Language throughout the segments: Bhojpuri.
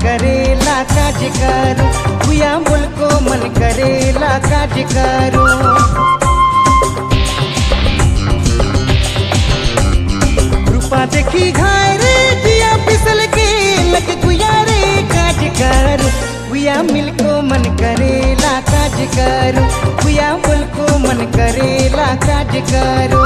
करेला काज करू भुया बोल को मन करेला काज करू रूपा देखी घाय रे जिया फिसल के लग गुया रे काज करू भुया मिल को मन करेला काज करू भुया बोल को मन करेला काज करू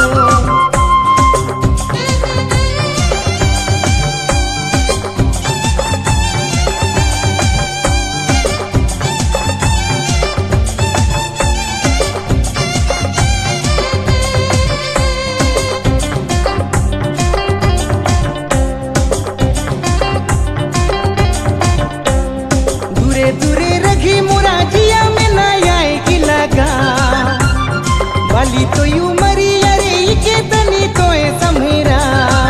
दूरे दूरे रखी मुराजिया में ना आए कि लगा वाली तो यू मरी अरे के तनी तो समेरा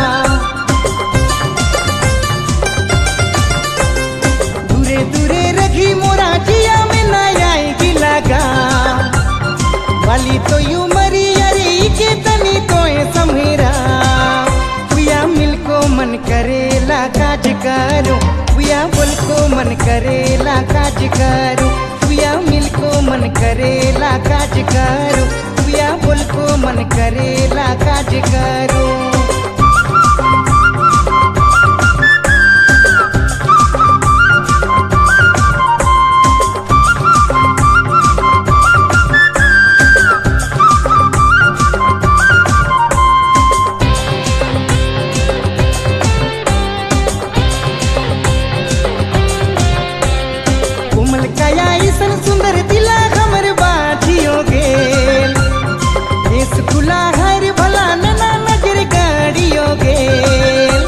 दूरे दूरे रखी मुराजिया में ना आए कि लगा वाली तो यू मरी अरे के तनी तो समेरा पुया मिल को मन करेला काज करो पुया बोल को मन करेला काज करो पुया मिल को मन करेला काज करो पुया बोल को मन करेला काज करो कोमल काया ऐसन सुंदर दिला हमर बाजियो गेल देश खुला हर भला नना नजर गाड़ियो गेल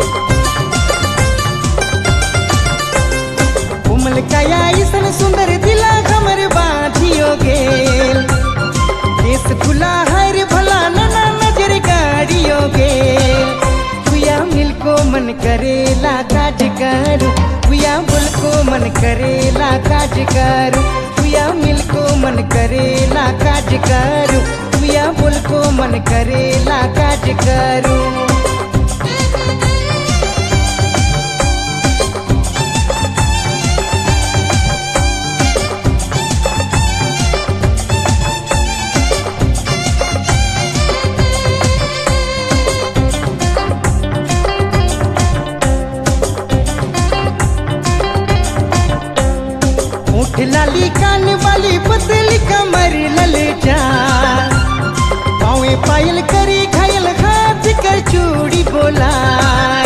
कोमल काया ऐसन सुंदर दिला हमर बाजियो गेल देश खुला हर भला नना नजर गाड़ियो गेल पुया मिल को मन करेला काज करू पुया बोल को मन करेला काज करू पुया मिल को मन करेला काज करू पुया बोल को मन करेला काज करू ऊँट लाली कान वाली पतली कमर ललचा पावे पायल करी घायल हाथ कर चूड़ी बोलाए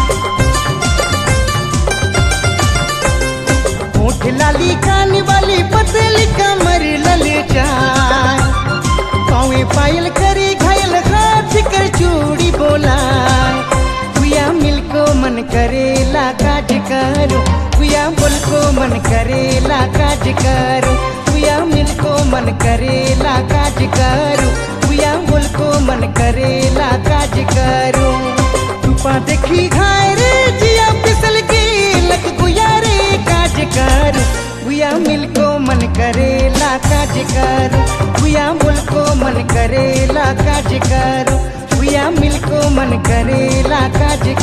ऊँट लाली कान वाली पतली कमर ललचा पावे पायल करी घायल हाथ कर चूड़ी बोलाए पुया मिल को मन करेला काज करो पुया बोल को मन करेला काज करो पुया मिल को मन करेला काज करो पुया बोल को मन करेला काज करो रूपा देखी घाय रे जिया फिसल के लग गुया रे काज करो पुया मिल को मन करेला काज करो पुया बोल को मन करेला काज करो पुया मिल को मन करेला काज